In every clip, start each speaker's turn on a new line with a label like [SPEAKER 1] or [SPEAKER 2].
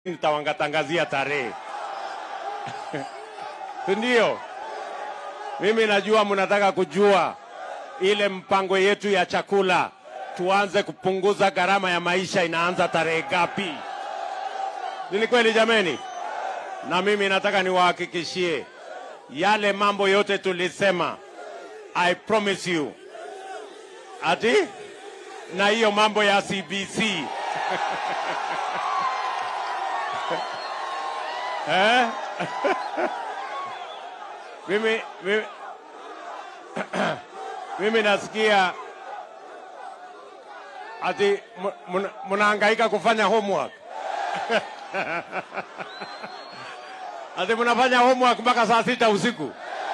[SPEAKER 1] nitawangatangazia tarehe ndio mimi najua mnataka kujua ile mpango yetu ya chakula tuanze kupunguza gharama ya maisha inaanza tarehe gapi ni kweli jameni na mimi nataka niwahakikishie yale mambo yote tulisema i promise you ati na hiyo mambo ya cbc eh? mimi, mimi, mimi nasikia ati mu- muna- mnahangaika kufanya homework ati mnafanya homework mpaka saa sita usiku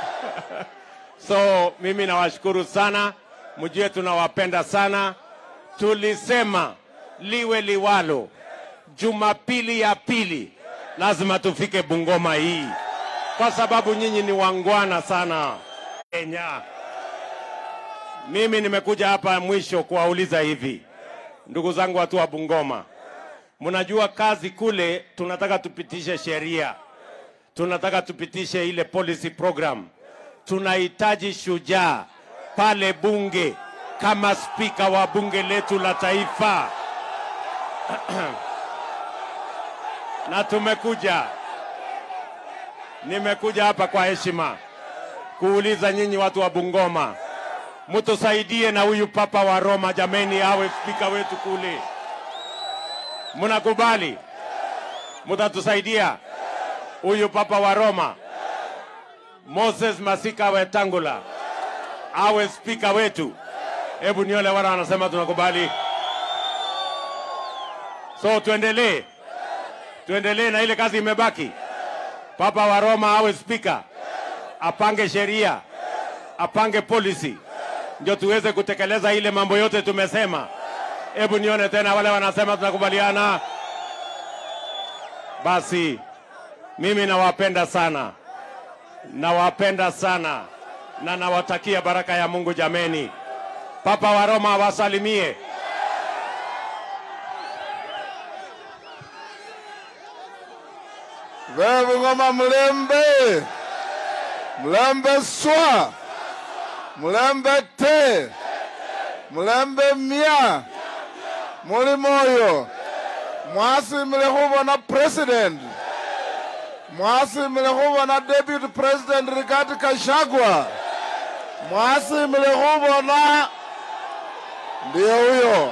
[SPEAKER 1] so mimi nawashukuru sana mjue tunawapenda sana tulisema liwe liwalo jumapili ya pili lazima tufike bungoma hii kwa sababu nyinyi ni wangwana sana kenya mimi nimekuja hapa mwisho kuwauliza hivi ndugu zangu watu wa bungoma mnajua kazi kule tunataka tupitishe sheria tunataka tupitishe ile policy program tunahitaji shujaa pale bunge kama spika wa bunge letu la taifa na tumekuja nimekuja hapa kwa heshima kuuliza nyinyi watu wa Bungoma, mtusaidie na huyu papa wa Roma jameni, awe spika wetu kule. Mnakubali? Mtatusaidia huyu papa wa Roma Moses Masika Wetangula awe spika wetu? Hebu nione wana wanasema tunakubali. So tuendelee, tuendelee na ile kazi imebaki. Papa wa Roma awe spika, apange sheria, apange policy, ndio tuweze kutekeleza ile mambo yote tumesema. Hebu nione tena wale wanasema tunakubaliana. Basi mimi nawapenda sana, nawapenda sana na nawatakia baraka ya Mungu jameni. Papa wa Roma awasalimie.
[SPEAKER 2] Vewe ngoma mlembe mlembe swa mlembe te mlembe mia muli moyo mwasimile khubona president mwasimile khubona deputy president Rigathi Gachagua mwasimile khubona ndiye huyo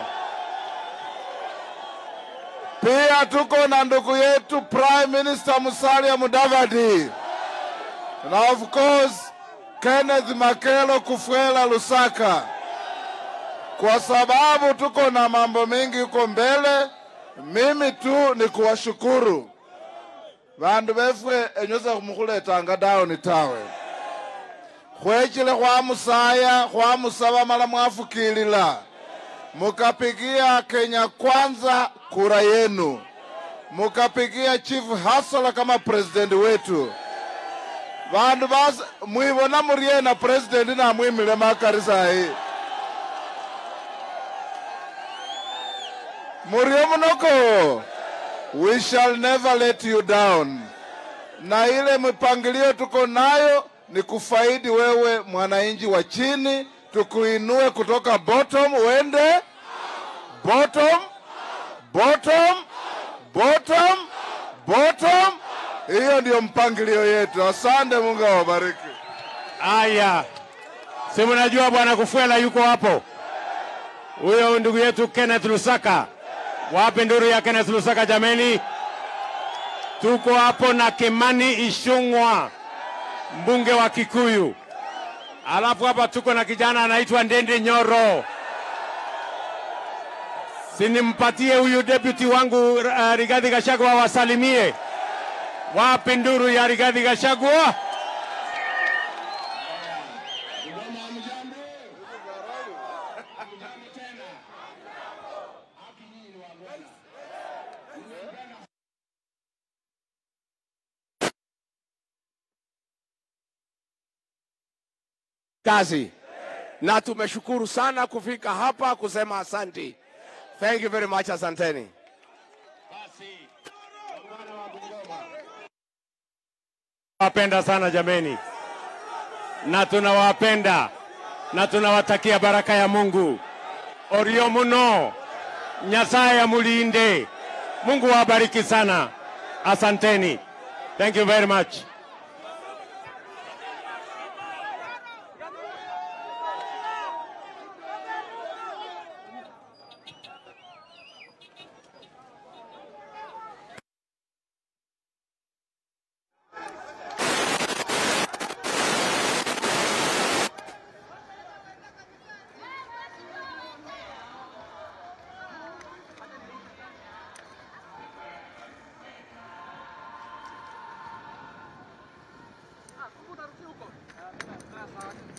[SPEAKER 2] pia tuko na ndugu yetu Prime Minister Musalia Mudavadi na of course Kenneth Makelo Kufuela Lusaka, kwa sababu tuko na mambo mengi huko mbele. Mimi tu ni kuwashukuru vandu vefwe enyoza khumukhuletanga dawoni tawe khwechile khwamusaya khwamusaba mala mwafukilila mukapigia Kenya Kwanza kura yenu, mukapigia Chief Hasala kama president wetu. Vandu bas mwivona murie na president na mwimile makari sahi murie munoko, we shall never let you down. Na ile mipangilio tuko nayo ni kufaidi wewe mwananchi wa chini, tukuinue kutoka bottom uende bottom bottom bottom bottom. Hiyo ndio mpangilio yetu. Asante, Mungu awabariki.
[SPEAKER 1] Aya, si mnajua bwana Kufuela yuko hapo, huyo ndugu yetu Kenneth Lusaka. Wapi nduru ya Kenneth Lusaka jameni? Tuko hapo na Kimani Ishung'wa, mbunge wa Kikuyu. Alafu hapa tuko na kijana anaitwa Ndende Nyoro. Sinimpatie huyu deputy wangu uh, Rigathi Gachagua wasalimie. Wapi nduru ya Rigathi Gachagua?
[SPEAKER 3] kazi na tumeshukuru sana kufika hapa kusema asanti. Thank you very much, asanteni.
[SPEAKER 1] Wapenda sana jameni, na tunawapenda na tunawatakia baraka ya Mungu. Orio muno, Nyasaye amulinde. Mungu wabariki sana. Asanteni. Thank you very much.
[SPEAKER 4] Ah, ¿cómo te huko?